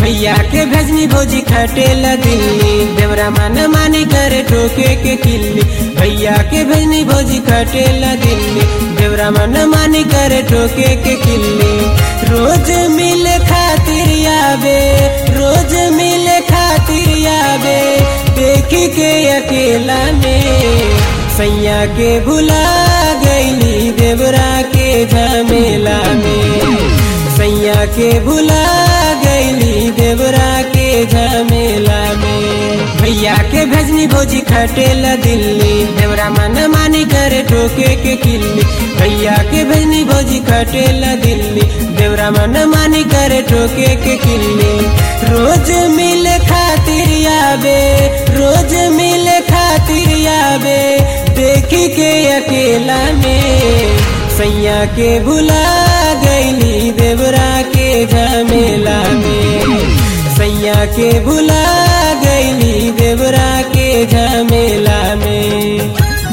भैया के भेजनी भौजी खटेला दिल्ली देवरा मन मानी करे ठोके के किल्ली भैया के भेजनी भौजी खटेला दिल्ली देवरा मन मानी करे ठोके के किल्ली रोज मिले खातिर आवे रोज मिले खातिर आवे देखी के अकेला में सैया के भुला गईली देवरा के झमेला में सैया के भुला गईली देवरा के झमेला में भैया के भेजनी भौजी खटेला दिल्ली देवरा मन मानी करे ठोके के किल्ली भैया के भेजनी भौजी खटेला दिल्ली देवरा मन मानी करे ठोके के किल्ली रोज मिले खातिर आवे रोज मिले खातिर आवे देखी के अकेला में सैया के भुला गईली देवरा के झमेला में सैया के भुला गईली देवरा के झमेला में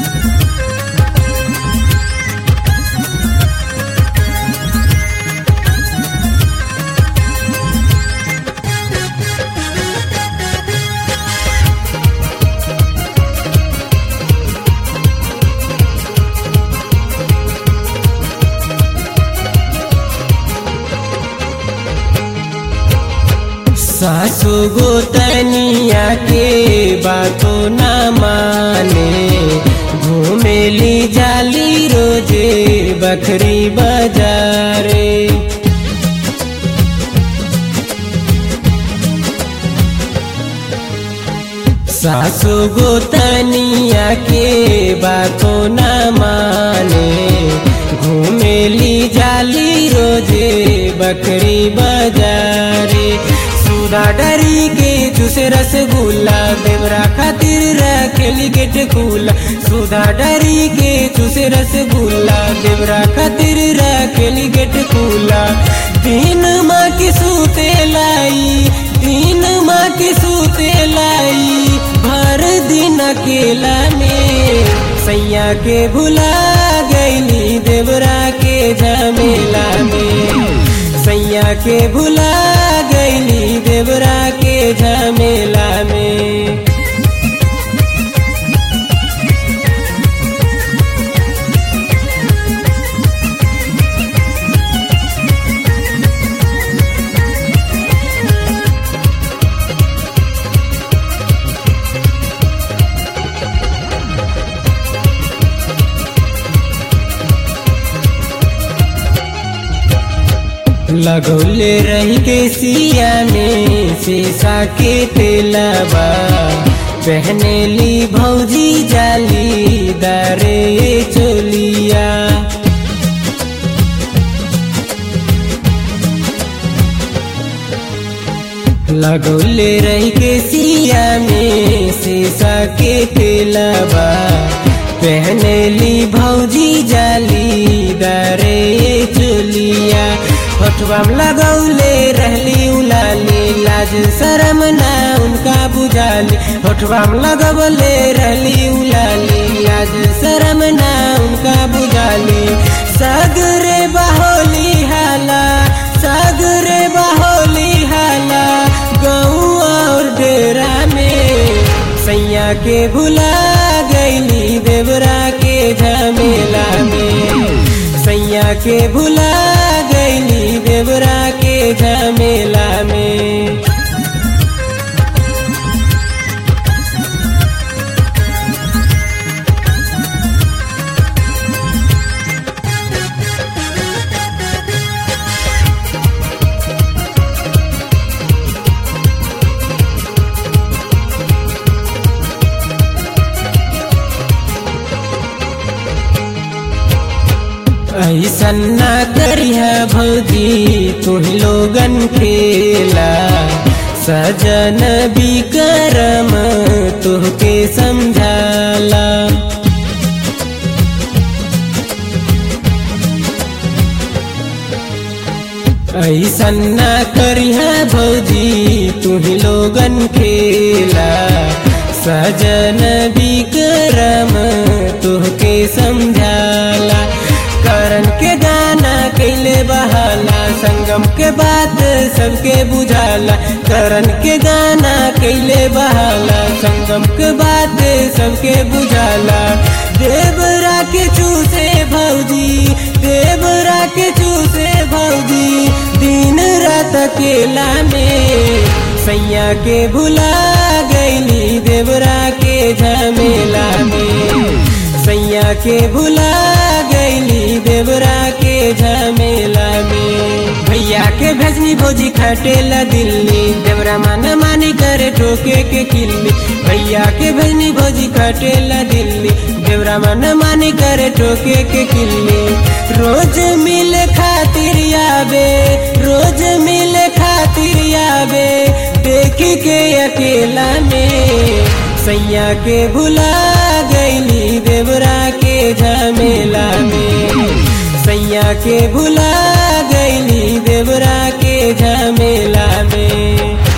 सासु गोतनिया के बातों न माने घूमेली जाली रोजे बकरी बाजारे सासु गोतनिया के बातों न माने घूमेली जाली रोजे बकरी बाजारे सुधा डरी के जूसे रसगुल्ला देवरा खातिर रखेली गेट खुला सुधा डरी के जूसे रसगुल्ला देवरा खातिर रखेली गेट खुला तीन माँ की सूते लाई तीन माँ की सूते लाई भर दिन अकेला में सैया के भुला गईली देवरा के झमेला में सैया के भुला गईली देवरा के झमेला में लगौले रही के सिया में शीशा के तेलबा पहने ली भौजी जाली दारे चोलिया लगौले रही के सिया में शीशा के तेलबा पहने ली भौजी जाली दारे चोलिया होठवाम लगौले रहली उलाली लाज शरम ना उनका बुझाली होठवाम लगौले रहली उलाली लाज शरम ना उनका बुझाली सगरे बहोली हाला सगरे बहोली हाला गऊ और डेरा में सैया के भुला गईली देवरा के झमेला में सैया के भुला गईली देवरा के झमेला में ऐसन ना करिया भौजी तुह लोगन खेला सजन बिकरम तुहके समझाला ऐसन ना करिया भौजी तुह लोगन खेला सजन बिकरम तुहके समझाला करण के गाना कैले बहाला संग संगम के बात सबके बुझाला करण के गाना कैले बहाला संगम के बात सबके बुझाला देवरा के चूसे भौजी देवरा के चूसे भौजी दिन रात अकेला में सैया के भुला गईली देवरा के झमेला में सैया के भुला गईली देवरा के झमेला में भैया के भेजनी भोजी खटेला दिल्ली देवरा माना मानी करे ठोके के किल्ली भैया के भेजनी भोजी खटेला दिल्ली देवरा माना मानी करे ठोके के किल्ली रोज मिल खातिर आवे रोज मिल खातिर आवे देखी के अकेला में सैया के भुला गईली देवरा के झमेला में सैया के भुला गईली देवरा के झमेला में